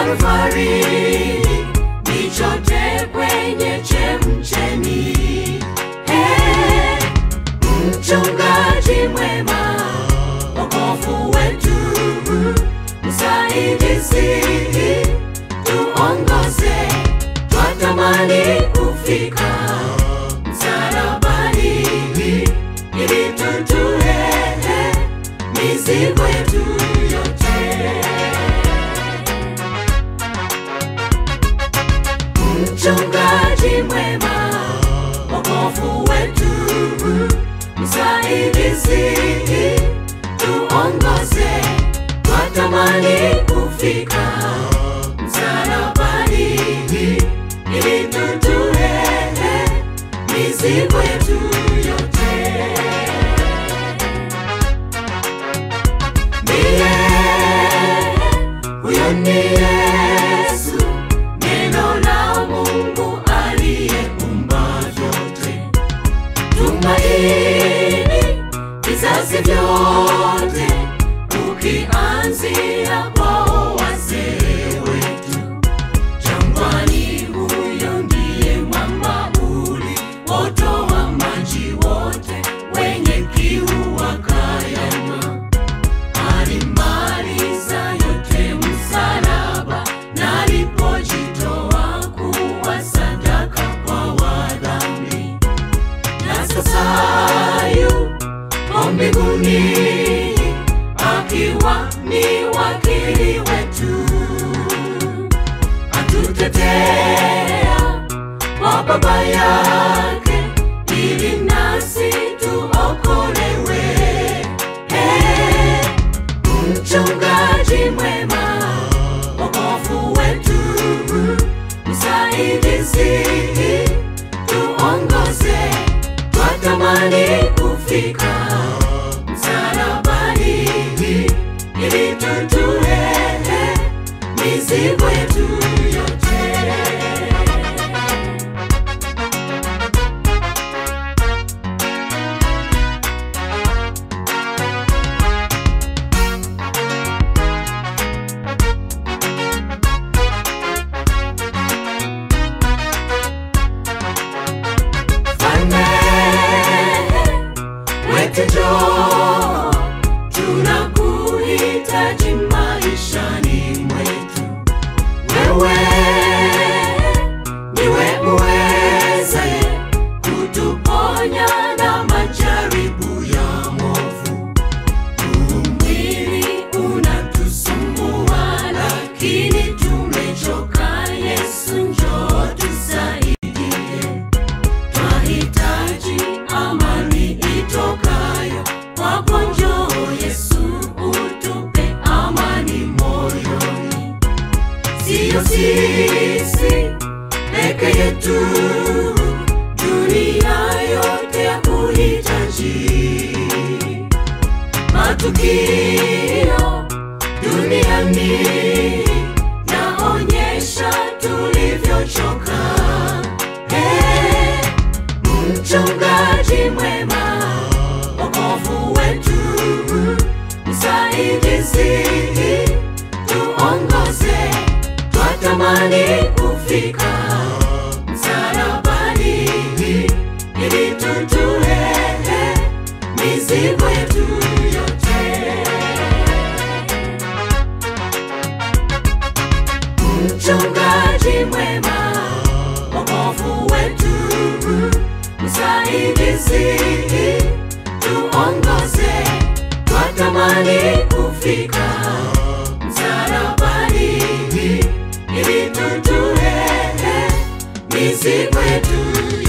Kalvari, nichote kwenye chemchemi. Hey, mchungaji mwema, wokovu wetu, msaidizi, tuongoze, twatamani kufika msalabani, ili tutue mizigo yetu yote. Mchungaji mwema, wokovu wetu, msaidizi, tuongoze, twatamani kufika msalabani, ili tutue mizigo yetu yote. Ndiye huyo ni Yesu, neno la Mungu aliyeumba vyote, tumaini vizazi vyote, ukianzia kwao wazee wetu jangwani. Huyo ndiye mwamba uliotoa maji wote, wenye kiu wakayanywa alimaliza yote msalaba, na alipojitoa kuwa sadaka kwa wadhambi, na sasa yupo mbinguni akiwa ni wakili wetu, atutetea kwa Baba yake ili nasi tuokolewe. Hey, mchungaji mwema, wokovu wetu, msaidizi, tuongoze, twatamani kufika msalabani, ili tutue mizigo yetu yote. Mfalme wetu njoo, tunakuhitaji maishani mwetu. Wewe ndiwe uwezaye kutuponya na majaribu ya movu. Huu mwili unatusumbua, lakini tumechoka. Yesu njoo tusaidie. Twahitaji amani itokayo kwako, njoo Yesu, utupe amani moyoni. Siyo sisi peke yetu, dunia yote ya kuhitaji. Matukio duniani yaonyesha tulivyochoka. Hey, mchungaji mwema, wokovu wetu, msaidizi, tuongoze, twatamani kufika msalabani, ili tutue mizigo yetu yote. Mchungaji mwema, wokovu wetu, msaidizi, tuongoze, twatamani kufika msalabani, ili tutue mizigo yetu